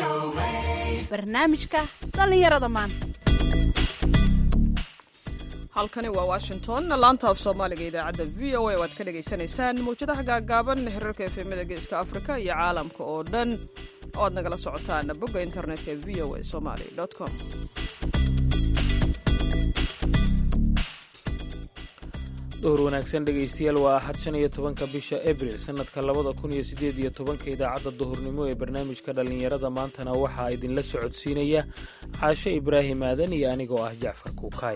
barnaamijka dhallinyarada maanta halkani waa washington laanta af soomaaliga idaacadda v o a waad ka dhagaysanaysaan mawjadaha gaagaaban xiriirka efemada geeska afrika iyo caalamka oo dhan oo aad nagala socotaan bogga internetka v o a somaly com dhowr wanaagsan dhegaystayaal waa axad shan iyo tobanka bisha abril sannadka labada kun iyo siddeed iyo tobanka idaacadda duhurnimo ee barnaamijka dhallinyarada maantana waxaa idinla socodsiinaya caashe ibraahim aadan iyo anigoo ah jacfar kuukaay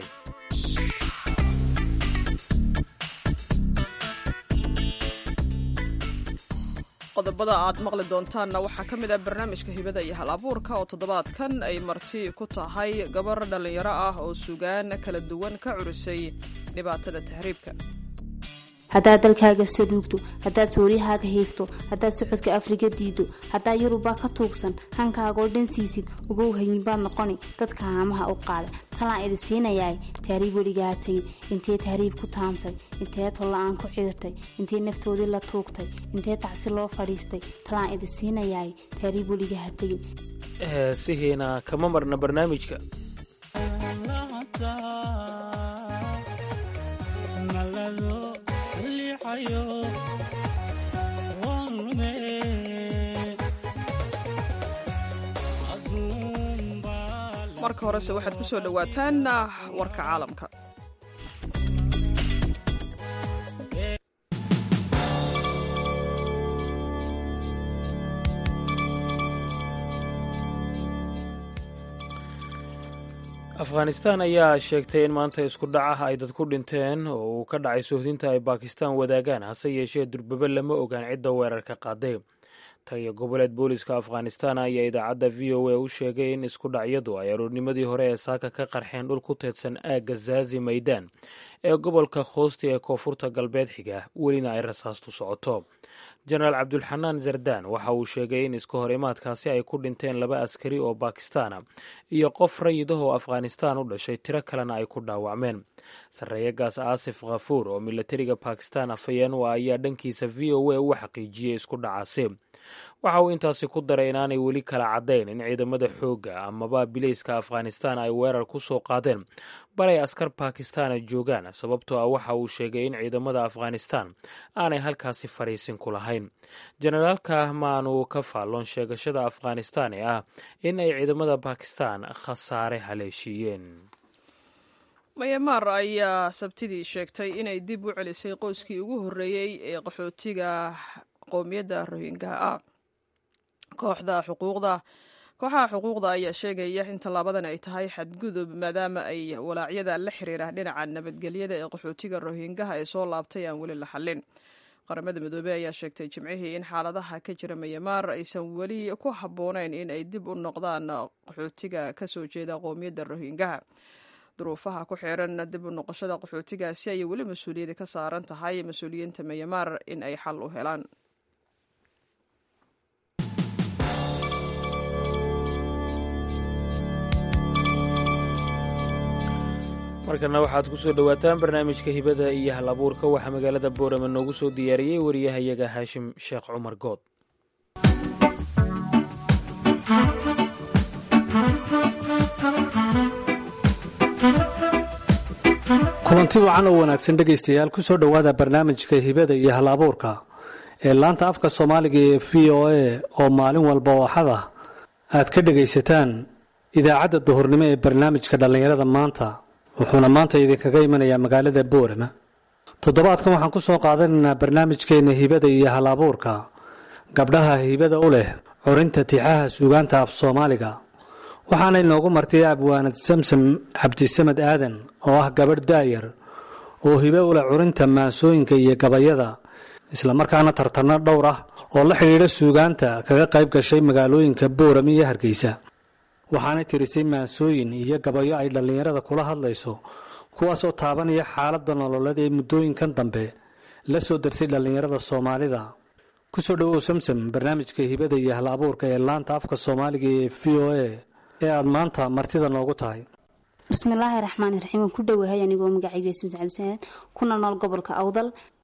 qodobada aad maqli doontaanna waxaa ka mid ah barnaamijka hibada iyo hal abuurka oo toddobaadkan ay marti ku tahay gabar dhallinyaro ah oo sugaan kala duwan ka curisay dhibaatada tahriibka haddaad dalkaaga saluugto haddaad sooriyahaaga hiifto haddaad socodka afriga diido haddaad yurubaa ka tuugsan hankaagoo dhan siisid ugow hayinbaad noqoni dadka haamaha u qaada talaan idi siinayaay tahriib weligaa tegin intee tahriib ku taamsay intee tolla-aan ku cidirtay intee naftoodii la tuugtay intee tacsi loo fadhiistay talaan idi siinayaay tahriib weligaha tegin heesihiina kama marna barnaamijka marka horese waxaad ku soo dhowaataan warka caalamka afghanistan ayaa sheegtay in maanta isku dhac ah ay dad ku dhinteen oo uu ka dhacay sohdinta ay baakistan wadaagaan hase yeeshee durbaba lama ogaan cidda weerarka qaaday taliya goboleed booliska afghanistan ayaa idaacadda v o a u sheegay in isku dhacyadu ay aroornimadii hore ee saaka ka qarxeen dhul ku teedsan aagga zaazi maydaan ee gobolka khoosti ee koonfurta galbeed xiga welina ay rasaastu socoto jenaraal cabdulxanaan zardaan waxa uu sheegay in iska hor imaadkaasi ay ku dhinteen laba askari oo bakistaana iyo qof rayid ah oo afghanistan u dhashay tiro kalena ay ku dhaawacmeen sarreeyagaas aasif khafuur oo milatariga bakistan afhayeen u ah ayaa dhankiisa v o a u xaqiijiyey isku dhacaasi waxa uu intaasi ku daray inaanay weli kala caddayn in ciidamada xoogga amaba bilayska afghanistan ay weerar ku soo qaadeen balay askar bakistana joogaan sababtoo ah waxa uu sheegay in ciidamada afghanistan aanay halkaasi fariisin ku lahayn jenaraalka maanu ka faalloon sheegashada afghanistan ee ah in ay ciidamada bakistan khasaare haleeshiiyeen mayamaar ayaa sabtidii sheegtay inay dib u celisay qoyskii ugu horreeyey ee qaxootiga qowmiyadda rohingaha ah kooxda xuquuqda kooxaha xuquuqda ayaa sheegaya in tallaabadan ay tahay xadgudub maadaama ay walaacyada la xiriira dhinaca nabadgelyada ee qaxootiga rohingaha ee soo laabtay aan weli la xallin qaramada midoobey ayaa sheegtay jimcihii in xaaladaha ka jira mayamaar aysan weli ku habboonayn in ay dib u noqdaan qaxootiga kasoo jeeda qowmiyadda rohingaha duruufaha ku xiran dib u noqoshada qaxootigaasi ayay weli mas-uuliyadda ka saaran tahay mas-uuliyiinta mayamaar in ay xal u helaan markana waxaad ku soo dhowaataan barnaamijka hibada iyo hal abuurka waxaa magaalada boorama noogu soo diyaariyey wariyahayaga haashim sheekh cumar good kulanti wacan oo wanaagsan dhegaystayaal ku soo dhowaada barnaamijka hibada iyo hal abuurka ee laanta afka soomaaliga ee v o a oo maalin walba oo axad ah aad ka dhegaysataan idaacadda duhurnimo ee barnaamijka dhallinyarada maanta wuxuuna maanta idinkaga imanayaa magaalada boorama toddobaadkan waxaan ku soo qaadanaynaa barnaamijkeenna hibada iyo hal abuurka gabdhaha hibada u leh curinta tixaha suugaanta af soomaaliga waxaana inoogu martay abwaanad samsam cabdisamed aadan oo ah gabadh daayar oo hibe u leh curinta maansooyinka iyo gabayada islamarkaana tartanno dhowr ah oo la xidhiidha suugaanta kaga qayb gashay magaalooyinka boorama iyo hargeysa waxaanay tirisay maansooyin iyo gabayo ay dhallinyarada kula hadlayso kuwaasoo taabanaya xaaladda nololeed ee muddooyinkan dambe la soo darsay dhallinyarada soomaalida kusoo dhowow samsam barnaamijka hibada iyo hal abuurka ee laanta afka soomaaliga ee v o a ee aada maanta martida noogu tahay bismillaahi raxmaani raxiim waan ku dhowahay anigoo magacayga samsam cabdisaad kuna nool gobolka awdal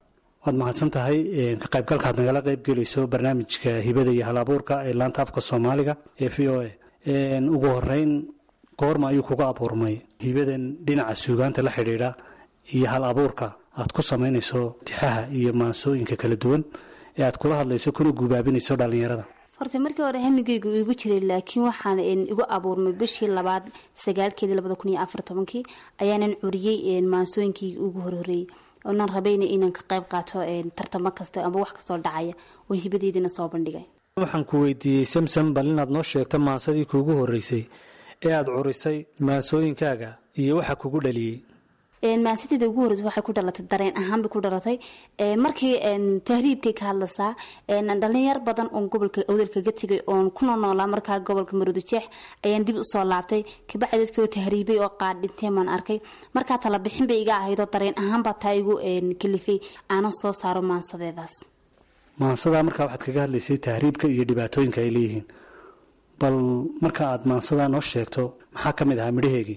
waad mahadsan tahay ka qaybgalkaad nagala qaybgelayso barnaamijka hibada iyo hal abuurka ee laanta afka soomaaliga ee v o a ugu horeyn goorma ayuu kuga abuurmay hibadan dhinaca suugaanta la xidhiidha iyo hal abuurka aad ku samaynayso tixaha iyo maansooyinka kala duwan ee aad kula hadlayso kuna guubaabinayso dhallinyarada horta markii hore hamigeygu igu jiray laakiin waxaan igu abuurmay bishii labaad sagaalkeedii labada kun iyo afar tobankii ayaanan curiyey maansooyinkii ugu horhoreeyey oonan rabayna inaan ka qayb qaato tartamo kasta amba wax kastoo dhacaya oo hibadeydina soo bandhigay waxaan ku weydiiyey samsam bal inaad noo sheegto maansadii kuugu horeysay ee aada curisay maansooyinkaaga iyo waxa kugu dhaliyey maansadeeda ugu horeysa waxay ku dhalatay dareen ahaan bay ku dhalatay markii tahriibkay ka hadlaysaa dhalinyar badan oon gobolka awdalkaga tegay oon kuna noolaa markaa gobolka maroodijeex ayaan dib usoo laabtay kabacdi dadkoo tahriibay oo qaar dhinteen baan arkay markaa talabixin bay iga ahaydoo dareen ahaanbaa taa igu kalifay aanan soo saaro maansadeedaas maansadaa markaa waxaad kaga hadlaysay tahriibka iyo dhibaatooyinka ay leeyihiin bal marka aad maansadaa noo sheegto maxaa ka mid ahaa midhaheegii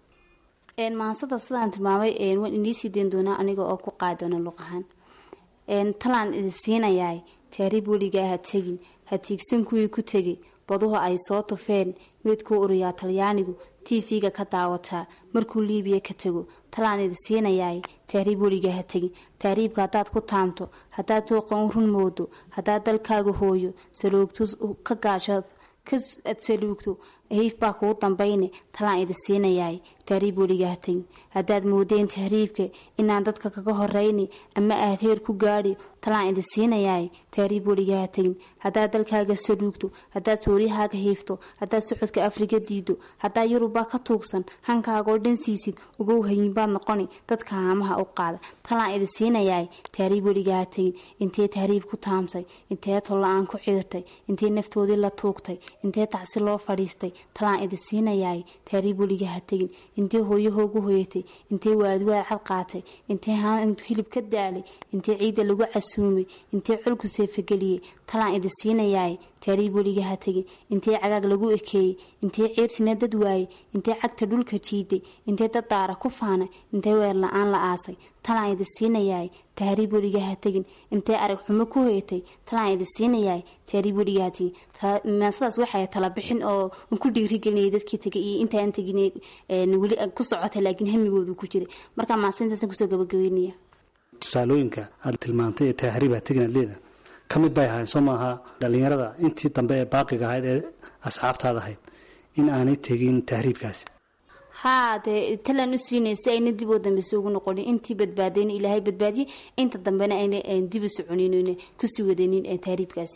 maansada sidaan tilmaamay waan iniisii dayn doonaa aniga oo ku qaadona luq ahaan talaan idi siinayaay taariib weligaa ha tegin ha tiigsan kuwii ku tegay baduhu ay soo tufeen meydkuu uriyaa talyaanigu tv-ga ka daawataa markuu liibiya ka tego talaan idi siinayaay taariib weligaa ha tegin taariibka haddaad ku taamto haddaad tooqan run moodo haddaad dalkaaga hooyo saloogto ka gaashaad aad saluugto hiif baa kuu dambayne talaan idi siinayaay tahriib weligaa ha tegin haddaad moodeen tahriibka inaan dadka kaga horeyni ama aad heer ku gaadhi talaan idi siinayaay tahriib weligaa ha tegin haddaad dalkaaga saluugto haddaad sooriyahaaga hiifto haddaad socodka afriga diido haddaad yurubba ka tuugsan hankaagoo dhan siisid ugow hayinbaad noqoni dadka haamaha u qaada talaan idi siinayaay tahriib weligaa ha tegin intee tahriib ku taamsay intee tolla-aan ku ciirtay intee naftoodii la tuugtay intee tacsi loo fadhiistay talaan idi siinayaay tahriib weligaa ha tegin intee hooyahoogu hoyatay intee waadwaad cad qaatay intee hilib ka daalay intee ciidda lagu casuumay intee colku seefageliyey talaan idi siinayaay tahriib weligaa ha tegin intee cagaag lagu ekeeyey intee ciirsina dad waayey intee cagta dhulka jiiday intee dad daara ku faanay intee weer la-aan la aasay talaan idi siinayaay tahriib weligaa ha tegin intee arag xumo ku hoyatay talaan idi siinayaay tahriib weligaa ha tegin maasadaas waxay tala bixin oo ku dhiirigelinaya dadkii tegay iyo intaan tegin weli ku socotay laakiin hamigoodu ku jiray markaa maasintaasaan kusoo gabagabeynaya tusaalooyinka aad tilmaantay ee tahriib ha tegin adleeda ka mid bay ahayn soo maaha dhallinyarada intii dambe ee baaqiga ahayd ee asxaabtaada ahayd in aanay tegin tahriibkaasi haa dee talaan u siinay si ayna dib oo dambeysa ugu noqonin intii badbaadayna ilaahay badbaadiyey inta dambena ayna dib u soconin kusii wadanin tahriibkaas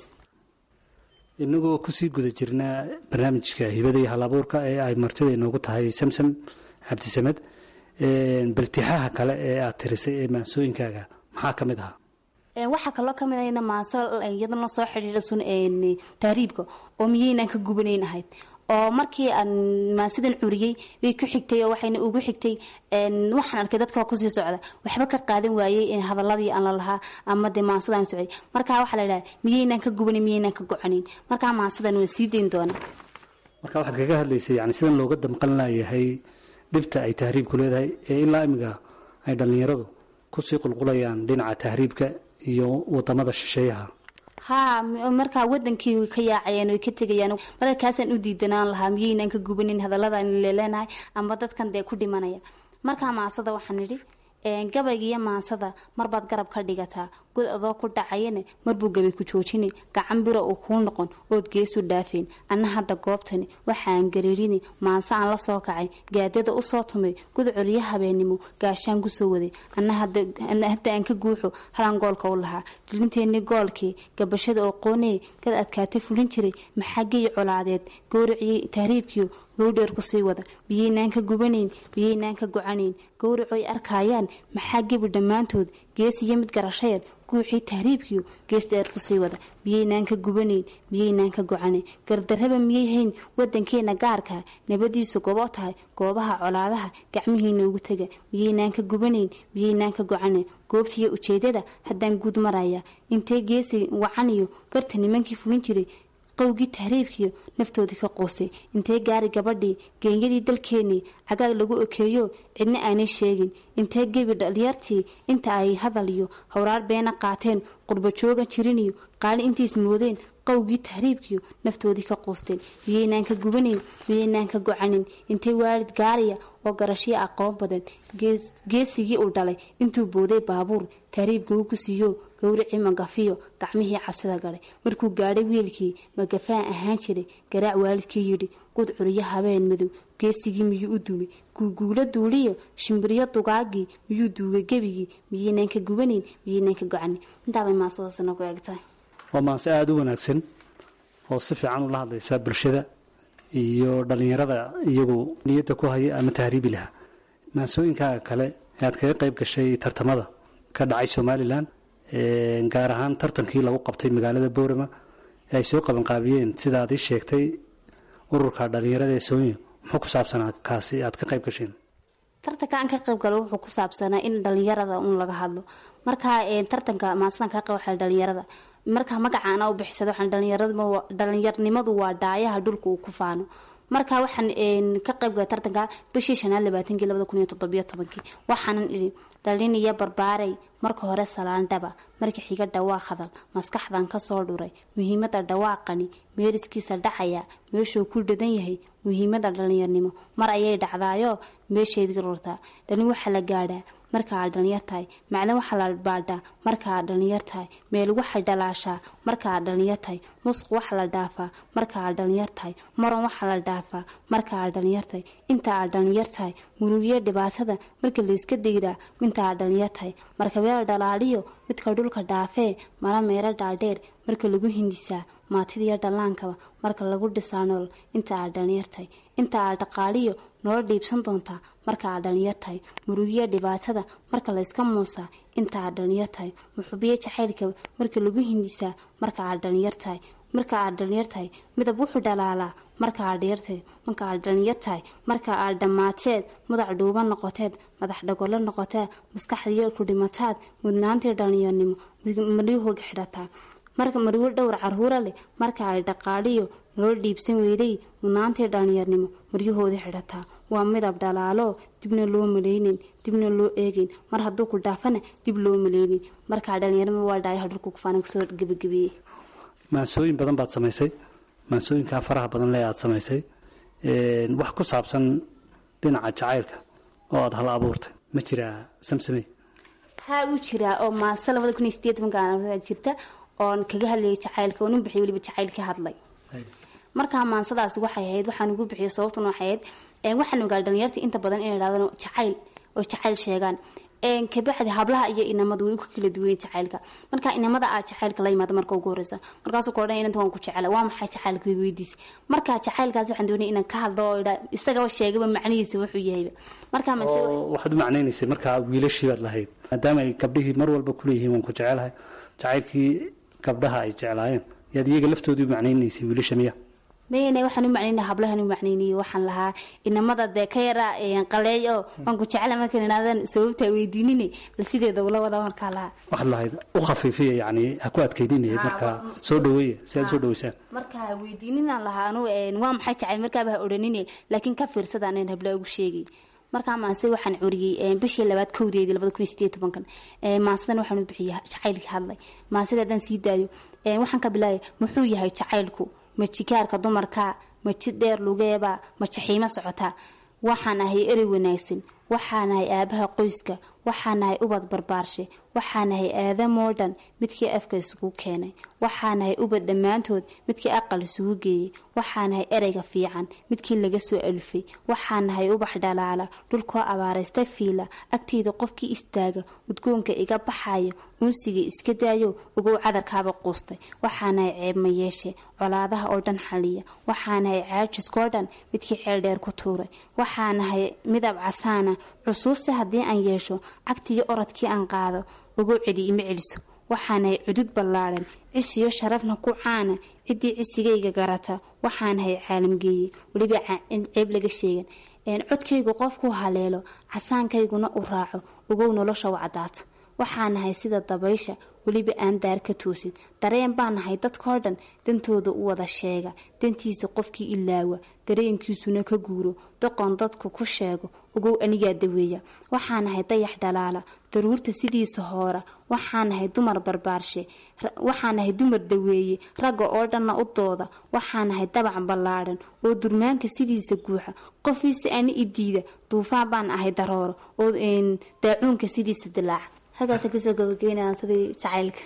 inagoo kusii guda jirnaa barnaamijka hibada iyo hal abuurka ee ay martida inoogu tahay samsam cabdisamed baltixaha kale ee aad tirisay ee maansooyinkaaga maxaa ka mid ahaa waxaa kaloo kamid ahna maaso iyadana soo xidhiidha sun tahriibka oo miyaynaan ka gubanayn ahayd oo markii aan maasidan curiyey way ku xigtay oo waxayna ugu xigtay waxaan arkay dadka kusii socda waxba ka qaadan waayey hadaladii aan la lahaa ama dee maasadaan socday markaa waxaa la dhaha miyaynaan ka gubanin miyaynaan ka gocanin markaa maasadan waa sii dayn doona marka waxaad kaga hadlaysay yani sidan looga damqan laayahay dhibta ay tahriibku leedahay ee ilaa imiga ay dhallinyaradu kusii qulqulayaan dhinaca tahriibka iyo wadamada shisheeyaha haa markaa wadankii ka yaacayeen oy ka tegayaan marka kaasaan u diidanaan lahaa miyaynaan ka gubanin hadaladan leleenahay amba dadkan dee ku dhimanaya markaa maasada waxaan idhi gabaygiiyo maasada marbaad garab ka dhigataa god adoo ku dhacayana marbuu gabay ku joojini gacan bira uu kuu noqon ood geesu dhaafeen anna hadda goobtani waxaan gariirini maase aan la soo kacay gaadada usoo tumay god coliyo habeennimo gaashaan kusoo waday anna hadda aan ka guuxo halan goolka u lahaa dhilinteenni goolkii gabashada oo qoonee gad adkaata fulin jiray maxaagii colaadeed gowraciyey tahriibkiyo gowdheer kusii wada biyaynaan ka gubanayn biyaynaan ka gocanayn gowracoy arkaayaan maxaa gebi dhammaantood gees iyo mid garashayan guuxii tahriibkiyo gees dheer kusii wada biyaynaan ka gubanayn biyaynaan ka gocanayn gardarraba miyay hayn wadankeena gaarka nabadiisu gobo tahay goobaha colaadaha gacmihiina ugu tega biyaynaan ka gubanayn biyaynaan ka gocanayn goobtiiyo ujeedada haddaan guud maraya intee geesi wacaniyo garta nimankii fulin jiray qowgii tahriibkiyo naftoodii ka quustay intee gaari gabadhii geenyadii dalkeenii cagaag lagu okeeyo cidna aanay sheegin intee gebi dhalyartii inta ay hadal iyo howraar beena qaateen qurba joogan jiriniyo qaali intiis moodeen qowgii tahriibkiyo naftoodii ka quusteen miyaynaan ka gubanayn miyaynaan ka gocanin intay waalid gaariya oo garashyo aqoon badan geesigii uu dhalay intuu booday baabuur tahriibka uu ku siiyo gowricii magafiyo gacmihii cabsida galay markuu gaadhay wiilkii magafaan ahaan jiray garaac waalidkii yidhi gud curiyo habeen madow geesigii miyuu u dumay guuguulo duuliyo shimbiriyo dugaagii miyuu duugay gebigii miyaynaan ka gubanayn miyaynaan ka gocanin intaabay maasadaasna ku eegtahay waa maanse aada u wanaagsan oo si fiican ula hadlaysa bulshada iyo dhallinyarada iyagu niyadda ku haya ama tahriibi lahaa maansooyinkaaga kale ee aad kaga qayb gashay tartamada ka dhacay somalilan gaar ahaan tartankii lagu qabtay magaalada boorama ee ay soo qabanqaabiyeen sida aad ii sheegtay ururka dhallinyarada ee soonya muxuu ku saabsanaa kaasi aad ka qayb gasheen tartanka aan ka qayb galo wuxuu ku saabsanaa in dhalinyarada un laga hadlo marka tartanka maasadan kaa qayb waxaa dhalinyarada marka magacaana u bixisada waxaan dhalinyarnimadu waa dhaayaha dhulka uu ku faano marka waxaan ka qaybgala tartanka bishii shanaad labaatankii labada kun iyo toddobiyo tobankii waxaanan idhi dhaliniyo barbaaray marka hore salaandhaba marka xiga dhawaaq hadal maskaxdan kasoo dhuray muhiimada dhawaaqani meeriskiisa dhacaya meeshuu ku dhadan yahay muhiimada dhalinyarnimo mar ayay dhacdaayo meesheedii rurtaa dhalin waxaa la gaadhaa marka aad dhalinyar tahay macdan waxaa la baadhaa marka aad dhalinyar tahay meel waxay dhalaashaa marka aad dhalinyar tahay musq waxa la dhaafaa marka aad dhalinyar tahay maron waxaa la dhaafaa marka aad dhalinyar tahay inta aad dhalinyar tahay murugiyo dhibaatada marka layska dayraa minta aad dhalinyar tahay markabeel dhalaaliyo midka dhulka dhaafee mara meero dhaadheer marka lagu hindisaa maatidiyo dhallaankaba marka lagu dhisaa nool inta aad dhalinyar tahay inta aad dhaqaaliyo nolol dhiibsan doontaa marka aad dhalinyar tahay murugiya dhibaatada marka layska muusaa inta aad dhalinyar tahay muxubiyo jacaylka marka lagu hindisaa marka aad dhalinyar tahay marka aad dhalinyar tahay midab wuxuu dhalaalaa marka aad dhiyartahay marka aad dhalinyar tahay marka aad dhammaateed mudac dhuuban noqoteed madax dhagolo noqoteed maskaxdiyo ku dhimataad mudnaantii dhalinyarnimo maryahooga xidhataa marka marwo dhowr caruura leh marka ay dhaqaaliyo nolol dhiibsan weyday mudnaantii dhalinyarnimo maryahoodii xidhataa waa midab dhalaalo dibna loo malaynin dibna loo eegin mar hadduu ku dhaafana dib loo malaynin markaa dhalinyarnimo waa dhaayaha dhulka kufaana kusoo gebagabeeyey maansooyin badan baad samaysay maansooyinkaa faraha badan le aad samaysay wax ku saabsan dhinaca jacaylka oo aada hal abuurtay ma jiraa samsamey haa uu jiraa oo maase labada kun iyo sideed tobanka jirta oon kaga hadlayay jacaylka oon u bixiyay weliba jacayl ka hadlay markaa maansadaasi waxay ahayd waxaan ugu bixiyay sababtuna waxay ahayd waxaan ogaal dhalinyarta inta badan inay idhahdaan jacayl oo jacayl sheegaan kabacdi hablaha iyo inamadu way ku kala duwayen jacaylka marka inamada aad jacaylka la yimaada marka ugu horeysa markaasuu ka odhan inanta waan ku jecela waa maxay jacaylka way weydiis marka jacaylkaas waxaan doonay inaan ka hadlo oo idha isagaba sheegaba macnihiisa wuxuu yahayba marka mase oo waxaad u macnaynaysay markaa wiilashii baad lahayd maadaama ay gabdhihii mar walba kuleeyihiin waan ku jecelahay jacaylkii gabdhaha ay jeclaayeen yaad iyaga laftoodii u macnaynaysay wiilasha miya mayne waxaan u macnaynay hablahan u macnaynayay waxaan lahaa inamada dee ka yara qaleey oo waan ku jecela markaan idhaahdaan sababtaa weydiinine bal sideeda ula wada markaa lahaa waxaad lahayd u khafiifiya yacni ha ku adkayninaya markaa soo dhaweeya si aad soo dhaweysaan marka weydiininaan lahaa anu waa maxay jacayl markaaba ha odhanine laakiin ka fiirsada anaan habla ugu sheegay markaa maase waxaan curiyey bishii labaad kowdeedii labada kun iyo sideed tobankan maasadan waxaan u bixiyay jacaylkii hadlay maasida haddaan sii daayo waxaan ka bilaabay muxuu yahay jacaylku ma jikaarka dumarka ma jid dheer lugeeba ma jaxiimo socotaa waxaan ahay erey wanaagsan waxaan ahay aabaha qoyska waxaan ahay ubad barbaarshe waxaan ahay aadamoo dhan midkii afka isugu keenay waxaan ahay ubad dhammaantood midkii aqal isugu geeyey waxaan ahay ereyga fiican midkii laga soo alufay waxaan ahay ubax dhalaala dhulkoo abaaraysta fiila agteyda qofkii istaaga udgoonka iga baxayo unsiga iska daayo ugow cadarkaaba quustay waxaanahay ceebma yeeshe colaadaha oo dhan xaliya waxaanahay caajiskoo dhan midkii ceel dheer ku tuuray waxaanahay midab casaana cusuuste haddii aan yeesho cagtiyo orodkii aan qaado ugow celi ima celiso waxaanahay cudud ballaadhan cisiyo sharafna ku caana ciddii cisigayga garata waxaanahay caalamgeeye weliba ceeb laga sheegan codkaygu qofkuu haleelo casaankayguna u raaco ugow nolosha wacdaata waxaa nahay sida dabaysha weliba aan daar ka toosin dareen baa nahay dadkao dhan dantooda u wada sheega dantiisa qofkii ilaawa dareenkiisuna ka guuro doqon dadku ku sheego ogow anigaa daweeya waxaa nahay dayax dhalaala daruurta sidiisa hoora waxaa nahay dumar barbaarshe waxaa nahay dumar daweeye ragga oo dhanna u dooda waxaa nahay dabac ballaadhan oo durmaanka sidiisa guuxa qofiisa ani idiida duufaan baan ahay darooro oo daacuunka sidiisa dilaaca halkaasa kusoo gabageyna sidii jacaylka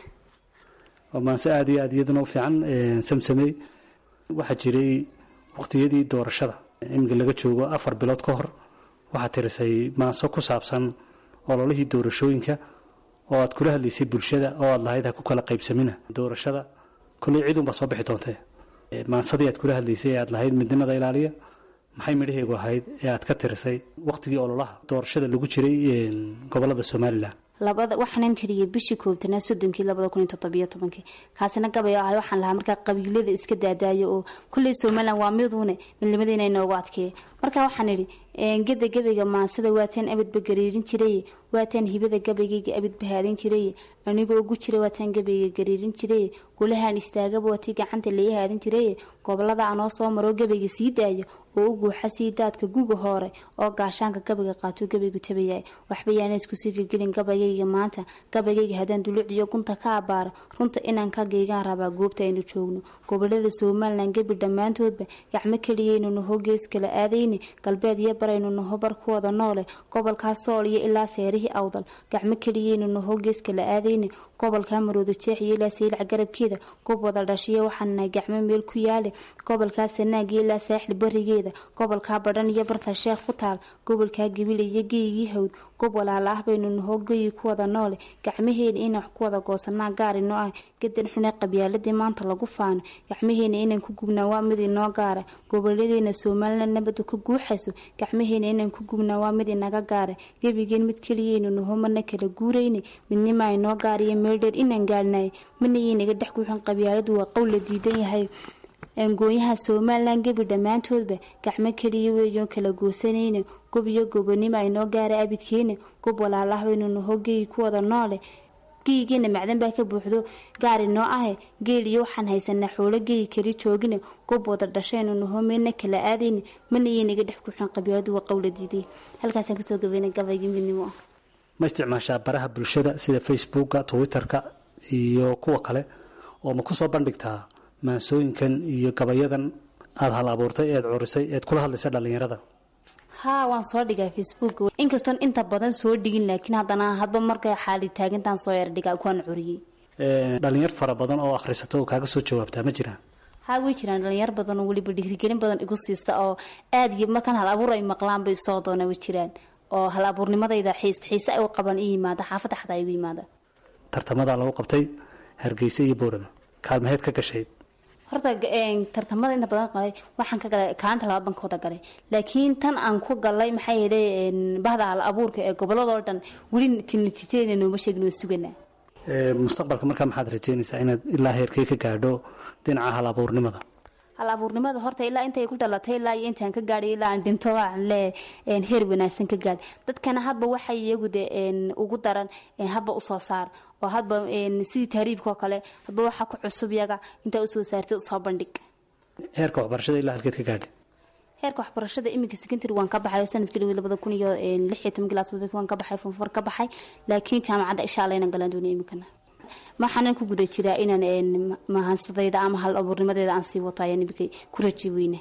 waa maanse aada iyo aad iyaduna u fiican samsamey waxaa jiray waqtiyadii doorashada iminka laga joogo afar bilood ka hor waxaad tirisay maanso ku saabsan ololihii doorashooyinka oo aad kula hadlaysay bulshada oo aad lahayd ha ku kala qaybsamina doorashada kolley ciidunbaa soo bixi doontee maansadii aad kula hadlaysay ee aad lahayd midnimada ilaaliya maxay midhaheegu ahayd ee aad ka tirisay waqtigii ololaha doorashada lagu jiray gobolada somalilan labada waxaanan tiriyay bishii koobtanaa soddonkii labada kun iyo toddobiyo tobankii kaasina gabay ahay waxaan lahaa markaa qabiilada iska daadaayo oo kulley somalilan waa miduune midnimadayna inoogu adkeeya marka waxaan idhi geda gabayga maansada waataan abadba gariirin jiraye waataan hibada gabaygayga abadba haadin jiraye anigoo ugu jira waataan gabayga gariirin jiraye golahaan istaagaba waatii gacanta laii haadin jiraye gobolada anoo soo maroo gabayga sii daaya oo u guuxa sii daadka guga hoore oo gaashaanka gabayga qaatuu gabaygu tabayahay waxba yaana iskusii gelgelin gabaygayga maanta gabaygayga haddaan dulucdiyo gunta ka abaara runta inaan ka geygaan rabaa goobta aynu joogno gobolada somalilan gebi dhammaantoodba gacmo keliyaynu naho gees kala aadayne galbeed iyo baraynu naho barkuwada noole gobolkaas sool iyo ilaa seerihii awdal gacmo keliyaynu naho gees kala aadayne gobolka marooda jeex iyo ilaa saylac garabkeeda gob wada dhashiya waxaan nahay gacmo meel ku yaale gobolkaa sanaagiyo ilaa saaxil barigeeda gobolkaa badhan iyo barta sheekh ku taal gobolkaa gabila iyo geygii hawd gob walaala ah baynu nahoo geyi ku wada noole gacmaheena inaan wax ku wada goosanaa gaar inoo ah gadan xune qabyaaladii maanta lagu faano gacmaheena inaan ku gubnaa waa mid inoo gaara gobolladeena somalilan nabada ka guuxayso gacmaheena inaan ku gubnaa waa mid inaga gaara gebigeen mid keliyaynu naho mana kala guurayne midnimaa inoo gaariyo meel dheer inaan gaarnay manayaynaga dhex guuxin qabyaaladu waa qowl la diidan yahay angooyaha somalilan gebi dhammaantoodba gacmo keliya weeyoon kala goosanayna gob iyo gobonimo aynoo gaara abidkeena gob walaalah baynu naho geyi ku wada noole geyigeena macdan baa ka buuxdo gaari noo ahe geel iyo waxaan haysanaa xoolo geyi kali joogina gob wada dhashaynu naho meelna kala aadayna manayaynaga dhex guuxin qabyaaladu waa qowla diiday halkaasaan kusoo gabayna gabaygii midnimo ma isticmaashaa baraha bulshada sida facebooka twitterka iyo kuwa kale oo ma kusoo bandhigtaa maansooyinkan iyo gabayadan aada hal abuurtay eed curisay eed kula hadlaysa dhallinyarada haa waan soo dhigaa facebook inkastoon inta badan soo dhigin laakiin haddana hadba markay xaali taagintaan soo yar dhigaa kuwaan curiyey dhalinyar fara badan oo akhrisato oo kaaga soo jawaabtaa ma jiraan haa way jiraan dhalinyar badan oo weliba dhiirigelin badan igu siisa oo aada iyo markaan hal abuur ay maqlaan bay soo doona way jiraan oo hal abuurnimadayda xiis xiise ay u qaban i yimaada xaafadda xataa igu yimaada tartamadaa lagu qabtay hargeysa iyo boorama kaalmaheed ka gashayd horta tartamada inta badan qalay waxaan ka galay kaalinta laba bankooda galay laakiin tan aan ku galay maxaa yeelay bahda hal abuurka ee goboladoo dhan weli natiijadeena nooma sheegin waa suganaa mustaqbalka markaa maxaad rajeynaysaa inaad ilaa heerkay ka gaadho dhinaca hal abuurnimada hal abuurnimada horta ilaa intay ku dhalatay ilaa iyo intaan ka gaadhay ilaa aan dhinto aan le heer wanaagsan ka gaadh dadkana hadba waxay iyagu de ugu daran hadba usoo saar oo hadba sidii tahriibkaoo kale hadba waxa ku cusub yaga intaa usoo saartay usoo bandhig heerka waxbarashada ilaa halkeed ka gaadhay heerka waxbarashada iminka secondary waan ka baxay sanadkii dhaweyd labada kun iyo lix iyo toban ilaa todoba waan ka baxay fonfor ka baxay laakiin jaamacadda insha allah inaan galaan doonay iminkana waxaanan ku guda jiraa inaan mahansadayda ama hal abuurnimadeeda aan sii wato ayaan iminkay ku raji weyne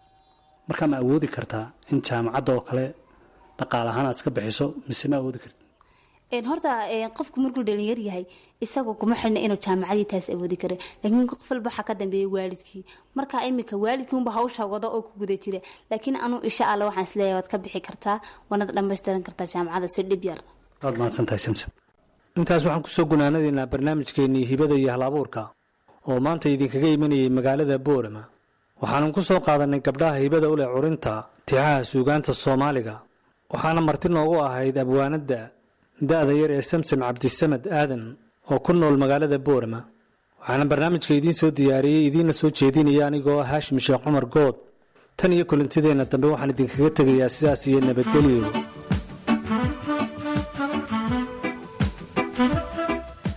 markaa ma awoodi kartaa in jaamacadda oo kale dhaqaal ahaan aad iska bixiso mise ma awoodi karti horta qofku markuu dhalinyar yahay isagoo kuma xidhna inuu jaamacadii taas awoodi kara laakiin qof walba waxaa ka dambeeya waalidkii marka iminka waalidkii unba hawsha wado oo ku guda jira laakiin anuu insha alla waxaan isleeyahay waad ka bixi kartaa waanad dhammaystiran kartaa jaamacada si dhib yar waad mahadsantahay samsam intaas waxaan kusoo gunaanadaynaa barnaamijkeennii hibada iyo hal abuurka oo maanta idinkaga imanayay magaalada boorama waxaanan ku soo qaadanay gabdhaha hibada u leh curinta tixaha suugaanta soomaaliga waxaana marti noogu ahayd abwaanadda da-da yar ee samsam cabdisamad aadan oo ku nool magaalada boorama waxaana barnaamijka idiin soo diyaariyey idiinna soo jeedinaya anigoo ah haashim sheekh cumar good tan iyo kulantideenna dambe waxaan idinkaga tegayaa sidaas iyo nabadgelyo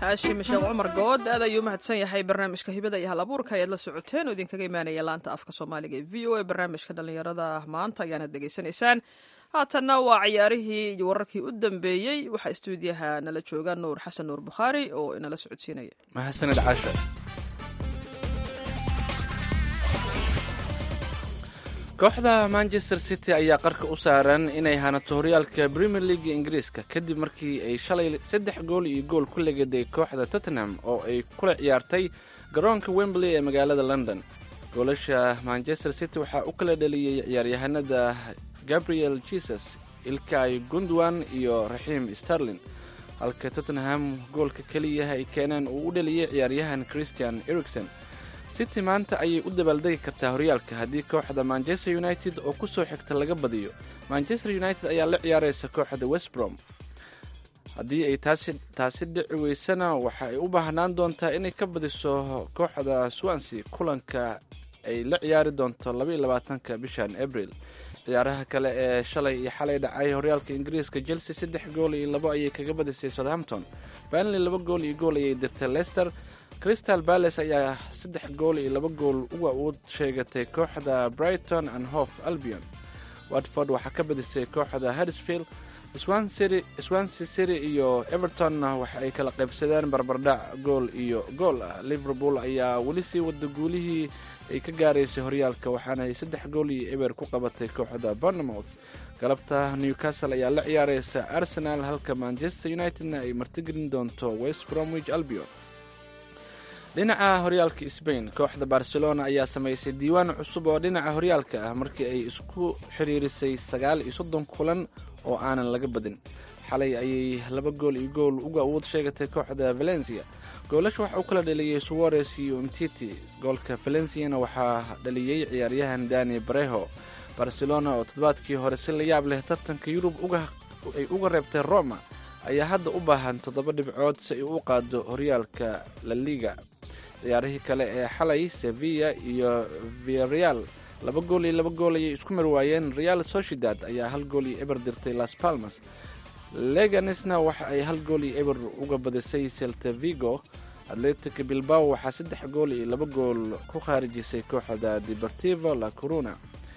haashim sheekh cumar good aad ayuu mahadsan yahay barnaamijka hibada iyo hal abuurka ayaad la socoteen oo idinkaga imaanaya laanta afka soomaaliga ee v o a barnaamijka dhallinyarada maanta ayaanad degeysanaysaan haatanna waa ciyaarihii iyo wararkii u dambeeyey waxaa istuudiyaha nala jooga nuur xasan nuur bukhaari oo inala socodsiinaya mahadsanid casha kooxda manchester city ayaa qarka u saaran inay hanato horyaalka premier league ingiriiska kadib markii ay shalay saddex gool iyo gool ku legaday kooxda tottenham oo ay kula ciyaartay garoonka wembley ee magaalada london goolasha manchester city waxaa u kala dhaliyey ciyaaryahanada gabriel jesus ilkay gundwan iyo raxiim sterlin halka tottenham goolka keliya ay keeneen uu u dhaliyey ciyaaryahan christian erikson city maanta ayay u dabaaldegi kartaa horyaalka haddii kooxda manchester united oo ku soo xigta laga badiyo manchester united ayaa la ciyaaraysa kooxda westbrom haddii ay taasi taasi dhici weysana waxa ay u baahnaan doontaa inay ka badiso kooxda swansea kulanka ay la ciyaari doonto labaiyo labaatanka bishan abril ciyaaraha kale ee shalay iyo xalay dhacay horyaalka ingiriiska chelsea saddex gool iyo labo ayay kaga badisay southampton banley laba gool iyo gool ayay dirtay leicester crystal balace ayaa saddex gool iyo laba gool uga u sheegatay kooxda brighton and hof albion watford waxaa ka badisay kooxda harisfield swansea city iyo evertonna waxa ay kala qaybsadeen barbardhac gool iyo gool ah liverpool ayaa weli sii wada guulihii ay ka gaaraysay horyaalka waxaana ay saddex gool iyo eber ku qabatay kooxda bournemouth galabta newcastle ayaa la ciyaaraysa arsenal halka manchester unitedna ay martigelin doonto west bromwich albion dhinaca horyaalka sbain kooxda barcelona ayaa samaysay diiwaan cusub oo dhinaca horyaalka ah markii ay isku xiriirisay sagaal iyo soddon kulan oo aanan laga badin xalay ayay laba gool iyo gool uga awood sheegatay kooxda valencia goolasha waxa u kala dhaliyey suwares iyo umtiti goolka valenciana waxaa dhaliyey ciyaaryahan dani bareho barcelona oo toddobaadkii hore si la yaab leh tartanka yurub ay uga reebtay roma ayaa hadda u baahan toddoba dhibcood si ay u qaado horyaalka la liga ciyaarihii kale ee xalay sevilla iyo viareal laba gool iyo laba gool ayay isku marwaayeen real sociedad ayaa hal gool iyo eber dirtay las palmas leganisna waxa ay hal gool iyo eber uga badisay celta vigo atletic bilbao waxaa saddex gool iyo laba gool ku khaarijisay kooxda deportivo la corona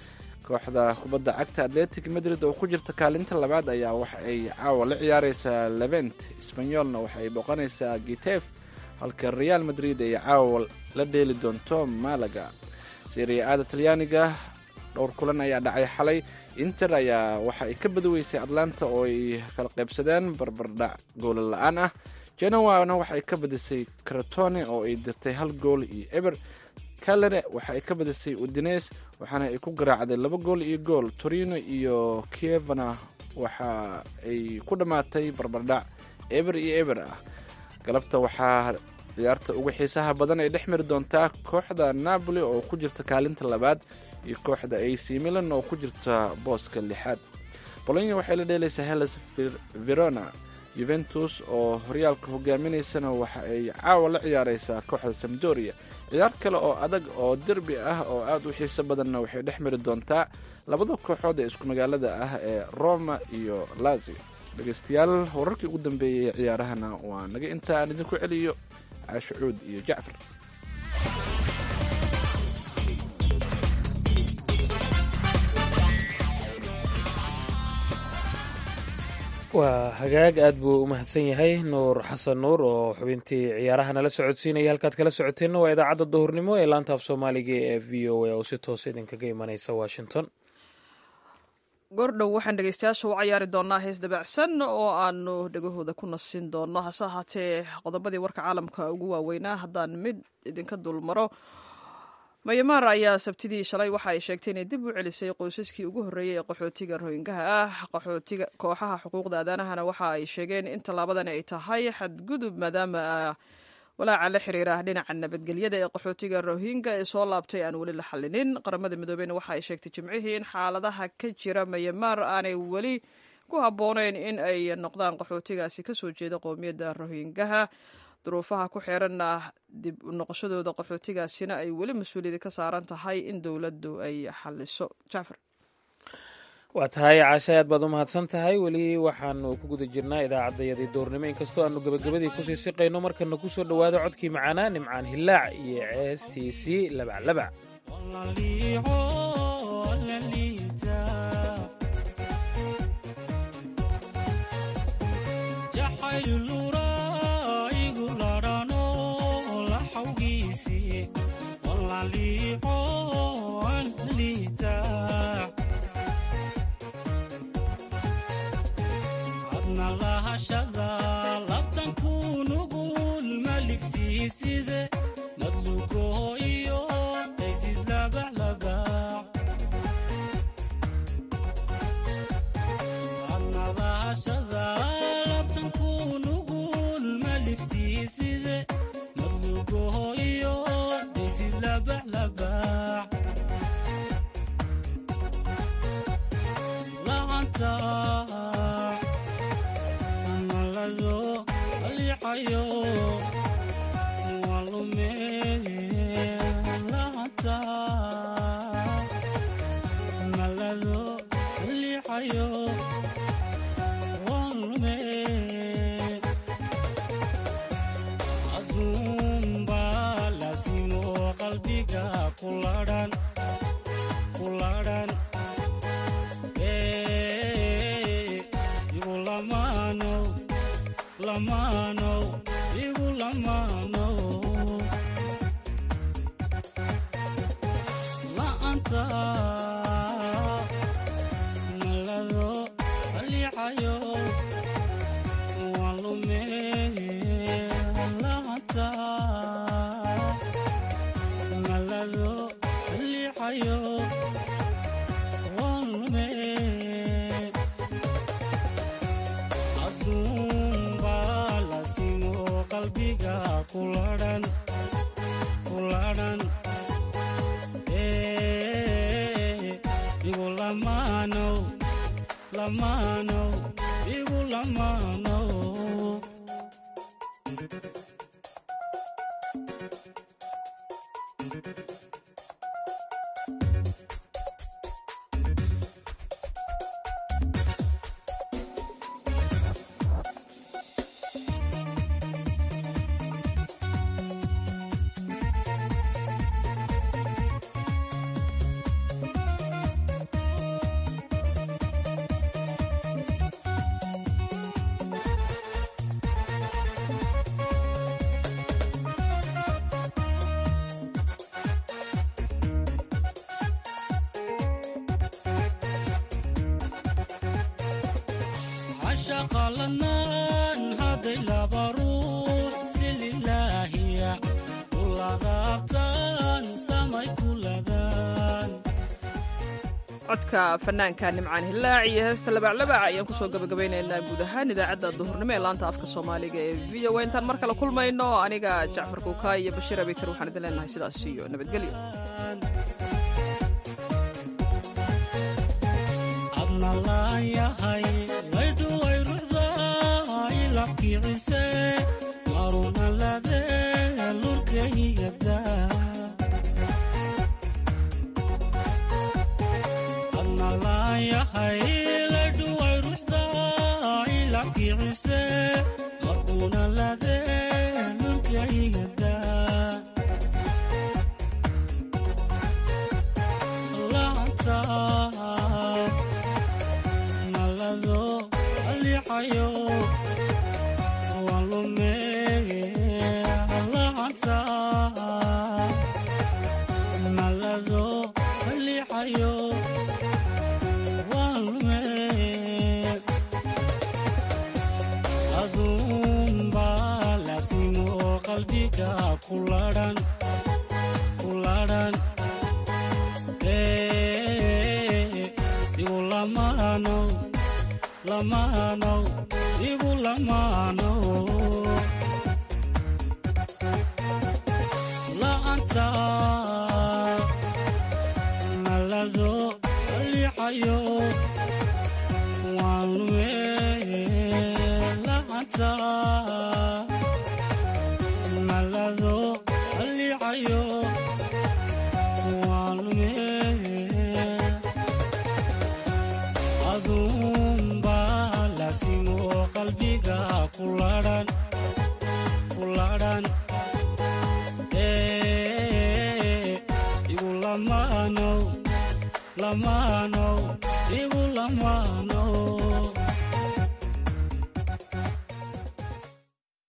kooxda kubadda cagta atletic madrid oo ku jirta kaalinta labaad ayaa waxa ay caawa la ciyaareysaa levent sbanyolna waxa ay boqonaysaa gitef halka real madrid ay caawa la dheeli doonto malaga siriya-aada talyaaniga dhowr kulan ayaa dhacay xalay inter ayaa waxa ay ka badaweysay atlanta oo ay kala qaybsadeen barbardhac goola la-aan ah genowana waxa ay ka badisay cratone oo ay dirtay hal gool iyo eber calere waxa ay ka badisay udines waxaana ay ku garaacday laba gool iyo gool torino iyo kievana waxa ay ku dhammaatay barbardhac eber iyo eber ah galabta waxaa ciyaarta ugu xiisaha badan ay dhex mari doontaa kooxda napoli oo ku jirta kaalinta labaad iyo kooxda ac milan oo ku jirta booska lixaad bolonya waxay la dheelaysaa hellas verona yuventus oo horyaalka hogaaminaysana waxa ay caawa la ciyaareysaa kooxda samdoria ciyaar kale oo adag oo derbi ah oo aada u xiiso badanna waxay dhex mari doontaa labada kooxood ee isku magaalada ah ee roma iyo lazio dhegeystayaal wararkii ugu dambeeyey ee ciyaarahana waa naga inta aan idinku celiyo caasho cuud iyo jacfar waa hagaag aad buu u mahadsan yahay nuur xasan nuur oo xubintii ciyaaraha nala socodsiinaya halkaad kala socoteenna waa idaacadda duhurnimo ee laanta af soomaaliga ee v o a oo si toos idinkaga imanaysa washington goordhow waxaan dhegeystayaasha u cayaari doonaa hees dabacsan oo aanu dhegahooda ku nasin doono hase ahaatee qodobadii warka caalamka ugu waaweynaa haddaan mid idinka dulmaro mayamaar ayaa sabtidii shalay waxa ay sheegtay inay dib u celisay qoysaskii ugu horreeyey ee qaxootiga rohingaha ah qaxootiga kooxaha xuquuqda aadaanahana waxa ay sheegeen in tallaabadani ay tahay xadgudub maadaama walaaca la xiriira dhinaca nabadgelyada ee qaxootiga rohinga ee soo laabtay aan weli la xallinin qaramada midoobeyna waxa ay sheegtay jimcihii in xaaladaha ka jira mayamaar aanay weli ku habbooneyn in ay noqdaan qaxootigaasi kasoo jeeda qowmiyadda rohingaha duruufaha ku xeeranna dib u noqoshadooda qaxootigaasina ay weli mas-uuliyada ka saaran tahay in dowladdu ay xaliso jacfar waa tahay caashay aad baad u mahadsan tahay weli waxaanu ku guda jirnaa idaacaddayadii doornimo inkastoo aanu gebagabadii kusii siqayno markana ku soo dhowaado codkii macaanaa nimcaan hillaac iyo ceestiisii labaclabac codka fanaanka nimcaan hillaac iyo heesta labaclabac ayaan kusoo gabagabaynaynaa guud ahaan idaacadda duhurnimo ee laanta afka soomaaliga ee v o intaan mar kale kulmayno aniga jacfar kuukaa iyo bashiir abikar waxaan idin leenahay sidaas iyo nabadgelyo kuladhan kuladhan igu lamaanow lamaanow igu lamaanow